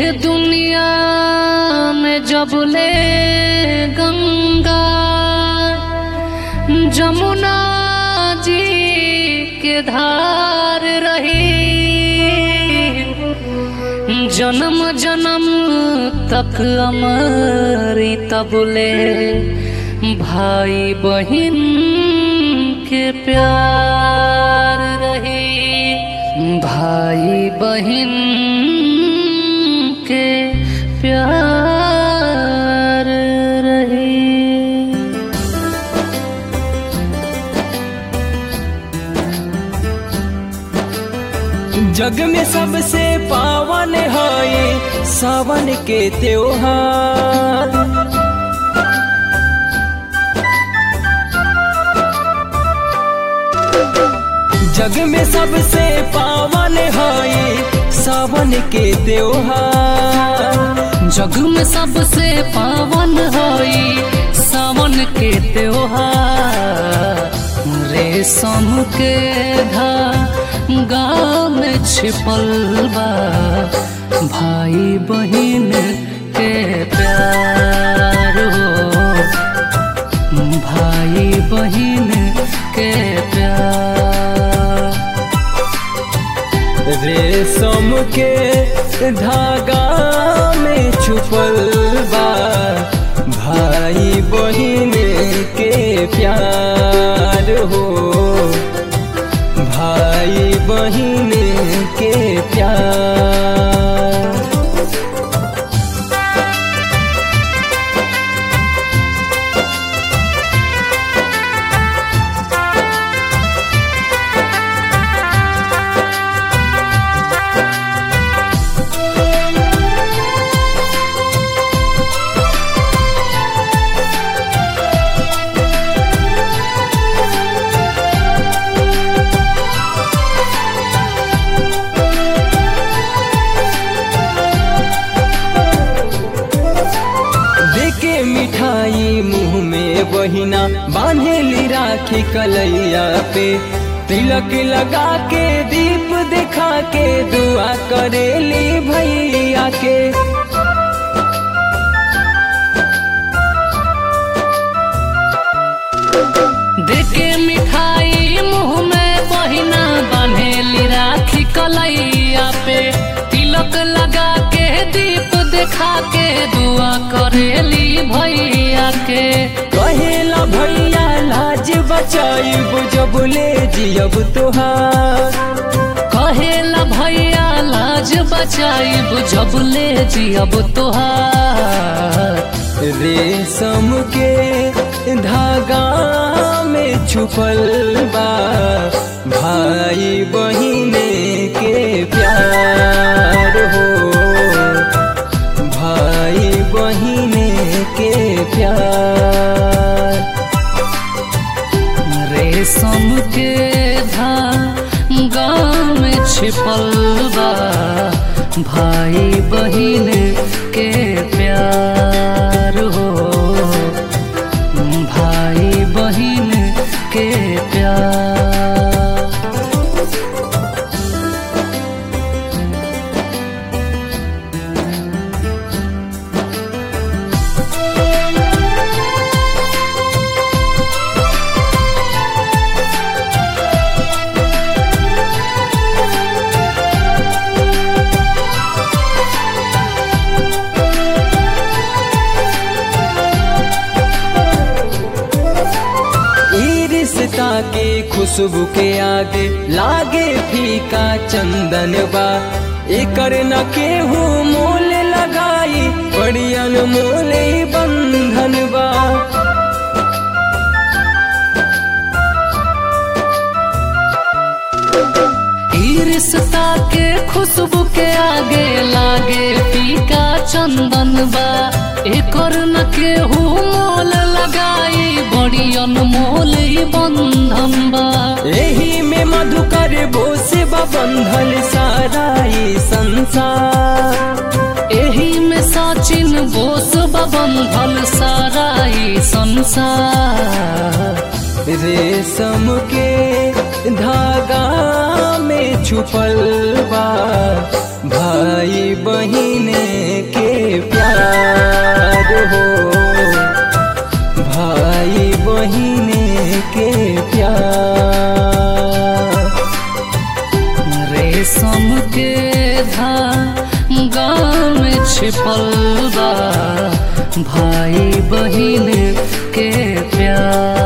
दुनिया में जबले गंगा जमुना जी के धार रही जन्म जन्म तक अमरी तबले भाई बहन के प्यार रही भाई बहन के प्यार रही जग में सबसे पावन है सावन के त्योहार जग में सबसे पावन है सावन के त्योहार जग में सबसे पावन होई सावन के त्योहार रेशम के धागा में छिपल बा भाई बहन के प्यार हो भाई बहन के प्यार रेशम के धागा में छुपल बा भाई बहन के प्यार हो भाई बहन के प्यार देके मिठाई मुंह में बहिना बांधेली राखी कलैया पे तिलक लगा के दीप दिखा के दुआ करेली भैया के देके मिठाई मुंह में बहिना बन्हेली राखी कलैया पे तिलक लगा के दीप देखा के दुआ करेली भैया के कहेला भैया लाज बचाइब जब ले जियब तोहार कहेला भैया लाज बचाइब जब ले जियब तोहार रेशम के धागा में छुपल बा भाई बहिने के प्यार हो भाई बहिने के प्यार रेशम के धागा में छिपल बा भाई बहिन के प्यार हो भाई बहिन के प्यार ई रिश्ता के खुशबू के आगे लागे फीका चंदन बा एकर न केहू मोल लगाई बड़ी अनमोल ई बंधन बा ई रिश्ता के खुशबू के आगे लागे फीका चंदन बा एकर न केहू मोल लगाई बड़ी अनमोल ई बंधन बा एही में मधुकर बोस बा बंधल सारा ई संसार एही में सचिन बोस बा बंधल सारा ई संसार रेशम के धागा में छुपल बा भाई बहिने बहिने के प्यार रेशम के धागा में छिपल बा भाई बहिन के प्यार